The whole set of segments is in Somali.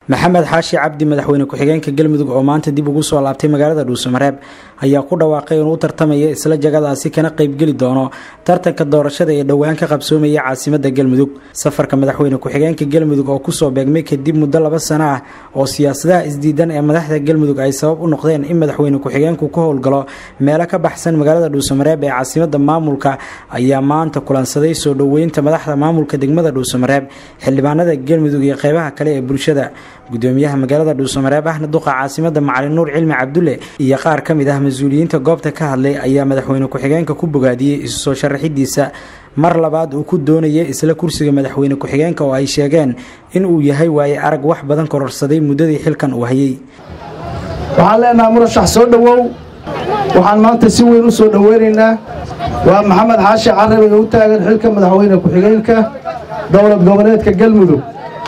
maxamed xaashi cabdi madaxweyne ku-xigeenka galmudug oo maanta dib ugu soo laabtay magaalada dhuusamareeb ayaa ku dhawaaqay inuu u tartamaya isla jagadaasi kana qaybgeli doono tartanka doorashada ee dhowaan ka qabsoomaya caasimada galmudug safarka madaxweyne ku-xigeenka galmudug oo kusoo beegmay kadib muddo laba sano ah oo siyaasadaha isdiidan ee madaxda galmudug ay sabab u noqdeen in madaxweyne ku-xigeenku ka howlgalo meelo ka baxsan magaalada dhuusamareeb ee caasimada maamulka ayaa maanta kulansaday soo dhoweynta madaxda maamulka degmada dhuusamareeb xildhibaanada galmudug iyo qeybaha kale ee bulshada gudoomiyaha magaalada dhuusamareeb ahna duqa caasimada macalin nuur cilmi cabdulle iyo qaar ka mid ah mas-uuliyiinta goobta ka hadlay ayaa madaxweyne ku-xigeenka ku bogaadiyey isu soo sharaxidiisa mar labaad uu ku doonayay isla kursiga madaxweyne ku-xigeenka oo ay sheegeen in uu yahay waaye arag wax badan kororsaday muddadii xilkan uu hayay waxaan leenaha murashax soo dhowow waxaan maanta si weyn u soo dhoweynaynaa waa maxamed xaashi carabi oo u taagan xilka madaxweyne ku-xigeenka dowlad goboleedka galmudug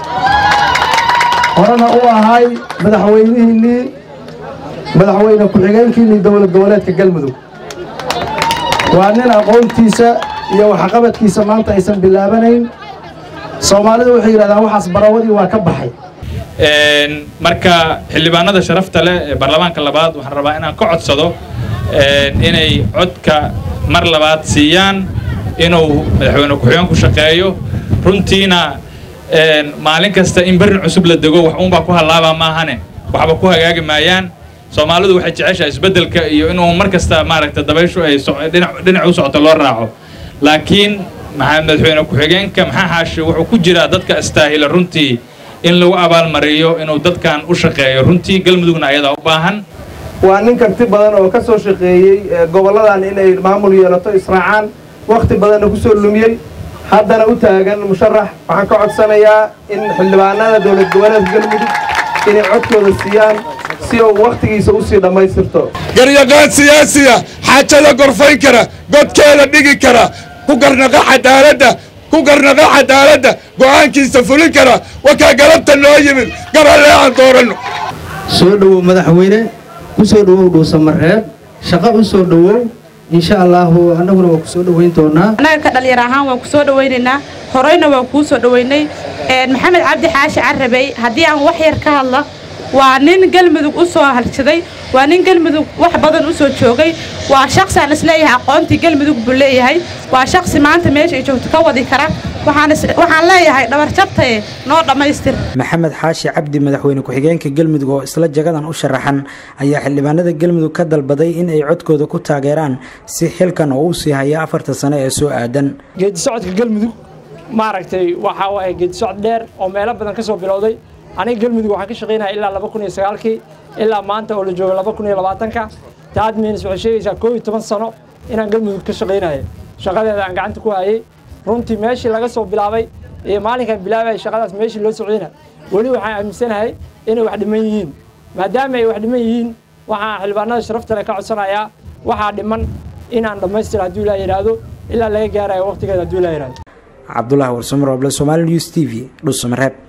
horena u ahay madaxweynihiinnii madaxweyne ku-xigeenkiinnii dowlad goboleedka galmudug waa nin aqoontiisa iyo waxqabadkiisa maanta aysan bilaabanayn soomaalidu waxay yidhahdaan waxaas barawadii waa ka baxay marka xildhibaanada sharafta leh ee baarlamaanka labaad waxaan rabaa inaan ka codsado inay codka mar labaad siiyaan inuu madaxweyne ku-xigeen ku shaqeeyo runtiina maalin kasta in berin cusub la dego wax uunbaa ku hallaabaa maahane waxba ku hagaagi maayaan soomaalidu waxay jeceshaha isbeddelka iyo inuu mar kasta maaragta dabayshu ay dhinac u socoto loo raaco laakiin maxaa madaxweyne ku-xigeenka maxaa xaashi wuxuu ku jiraa dadka istaahila runtii in lagu abaalmariyo inuu dadkan u shaqeeyo runtii galmudugna ayadaa u baahan waa nin karti badan oo ka soo shaqeeyey gobolladan inay maamul yeelato israacaan wakhti badanna ku soo lumiyey haddana u taagan musharax waxaan ka codsanayaa in xildhibaanada dowlad goboleedka galmudug inay codkooda siiyaan si uu wakhtigiisa usii dhammaystirto garyaqaan siyaasiya xaajada gorfayn kara godkeeda dhigi kara ku garnaqa cadaaladda ku garnaqa cadaaladda go'aankiisa fulin kara wakaa galabta noo yimid gabalee aan dooranno soo dhowow madaxweyne ku soo dhowow dhuusamareeb shaqo u soo dhowow insha allaahu annaguna waa ku soo dhoweyn doonaa annaga ka dhallinyar ahaan waan ku soo dhowaynaynaa horeyna waan kuu soo dhoweynay maxamed cabdi xaashi carabey haddii aan wax yar ka hadla waa nin galmudug u soo halsaday waa nin galmudug wax badan u soo joogay waa shaksi aan isleeyahay aqoontii galmudug buu leeyahay waa shaksi maanta meesha ay joogto ka wadi kara waxaan leeyahay dhabarjabtae noo dhammaystir maxamed xaashi cabdi madaxweyne ku-xigeenka galmudug oo isla jagadan u sharaxan ayaa xildhibaanada galmudug ka dalbaday in ay codkooda ku taageeraan si xilkan oo uu sii haya afarta sano ee soo aadan geedisocodka galmudug maaragtay waxaa waaye geedisocod dheer oo meelo badan ka soo bilowday aniga galmudug waxaan ka shaqaynaya ilaa laba kun iyo sagaalkii ilaa maanta oo la joogo laba kun iyo labaatanka taadmins waxay sheegaysaa koo iyo toban sano inaan galmudug ka shaqaynayo shaqadeeda aan gacanta ku hayay runtii meeshii laga soo bilaabay iyo maalinkaan bilaabaya shaqadaas meeshii loo socdayna weli waxaan aaminsanahay inay wax dhiman yihiin maadaama ay wax dhiman yihiin waxaan xildhibaanada sharafta le ka codsanayaa waxaa dhiman inaan dhammaystiro hadduu ilaa yidhaahdo ilaa laga gaarayo waqtigeeda hadduu ilaa yidhahdo cabdulaahi warsamar oble somaali news t v dhuusamareeb